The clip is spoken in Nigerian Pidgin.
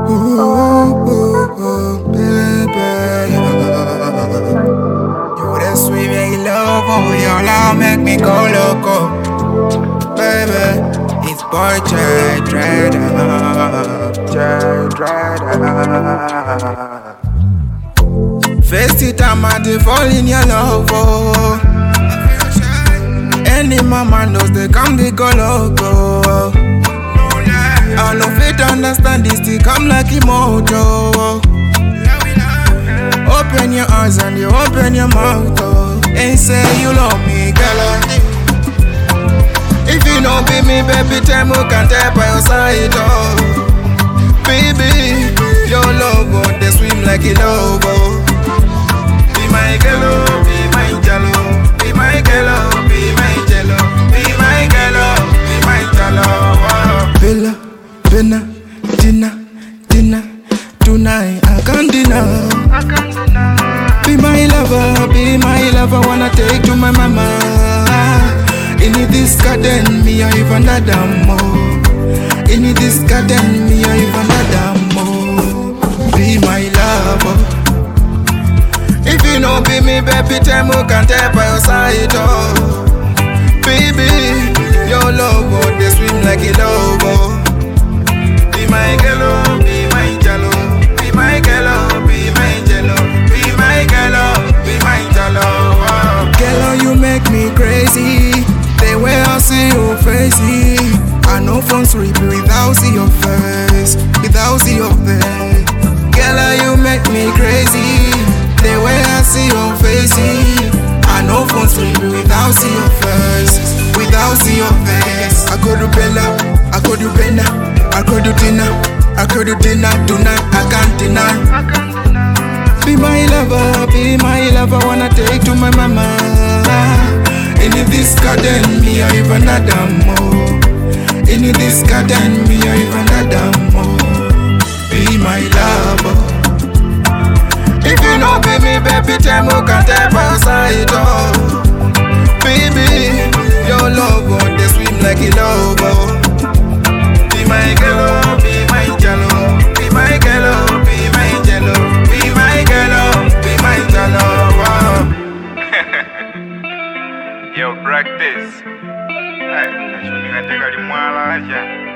Ooh, ooh, ooh, baby. You the sweet baby love, oh, your love make me go loco, baby. It's boy Jay Dreader, Jay Dreader. First it time I dey fall in your love, oh. Any mama knows they come they go loco. I no fit understand this thing come like emoto. Open your eyes and you open your mouth, oh. And say you love me, girl. If you know be me, baby, tell me can tell by your side, oh. Baby, your love, oh, they swim like a love, oh. Be my girl, oh, be my jello. Be my girl, oh, be my jello. Be my girl, oh, be my jello. Oh. Bella, Bella, dinner, dinner. Tonight I can't deny. Be my lover, be my lover. Wanna take to my mama. In this garden, me I even more. In this garden, me I even more. Be my lover. If you know be me, baby, tell me can tell by your side, oh. Baby, your love, oh, they swim like a love, oh. Be my girl, oh, be my jello. Be my girl, oh, be my jello. Be my girl, oh, be my jello, oh. Girl, oh, you make me crazy. The way I see your face, I know from sleep without see your face, without see your face. Girl, oh, you make me crazy. The way I see your face, I know from sleep without see your face, without see your face. I go to Bella, I go to Bella, I go to dinner, I go to dinner tonight. I can't deny. Be my lover, be my lover, wanna take to my mama. In this garden, me I even more. In this garden, me I even more. Be my lover. If you know be me, baby, tell me can tell by your side, oh. Baby, your love, oh, they swim like a love, oh. Be my girl, oh, be my jello. Be my girl, oh, be my jello. Be my girl, oh, be my jello, oh. Yo, practice. Hey, nashughulika katika limwala acha.